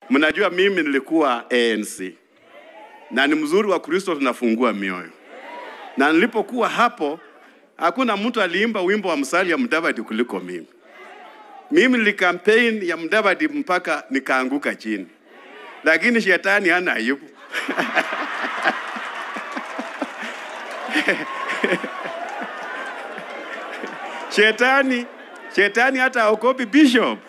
Mnajua mimi nilikuwa ANC na ni mzuri wa Kristo, tunafungua mioyo. Na nilipokuwa hapo, hakuna mtu aliimba wimbo wa msali ya Mudavadi kuliko mimi. Mimi nilikampaign ya Mudavadi mpaka nikaanguka chini, lakini shetani hana aibu. shetani shetani hata aokopi bishop.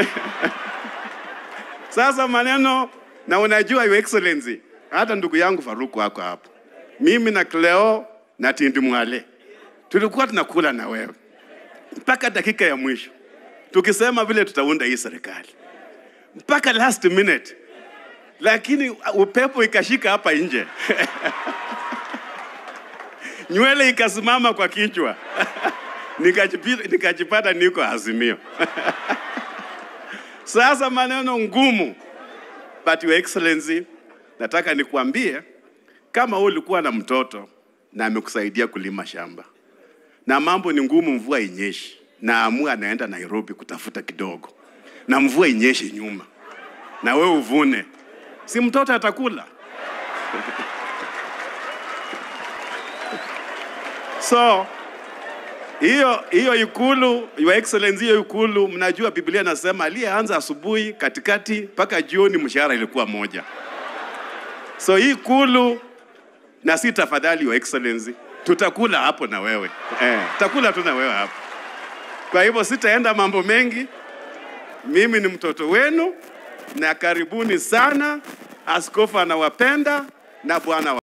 Sasa maneno na unajua, your excellency, hata ndugu yangu Faruku wako hapo, mimi na Cleo na Tindi Mwale tulikuwa tunakula na wewe mpaka dakika ya mwisho, tukisema vile tutaunda hii serikali mpaka last minute, lakini upepo ikashika hapa nje nywele ikasimama kwa kichwa nikajipata, nikajipata niko Azimio. Sasa maneno ngumu, but your excellency, nataka nikuambie kama wewe ulikuwa na mtoto na amekusaidia kulima shamba na mambo ni ngumu, mvua inyeshi, na amua anaenda Nairobi kutafuta kidogo, na mvua inyeshe nyuma, na wewe uvune, si mtoto atakula? so hiyo hiyo ikulu, your excellency, hiyo ikulu, mnajua Biblia inasema aliyeanza asubuhi, katikati mpaka jioni, mshahara ilikuwa moja. So hii ikulu na si tafadhali, your excellency, tutakula hapo na wewe eh, tutakula tu na wewe hapo. Kwa hivyo sitaenda mambo mengi, mimi ni mtoto wenu na karibuni sana. Askofu anawapenda na Bwana wa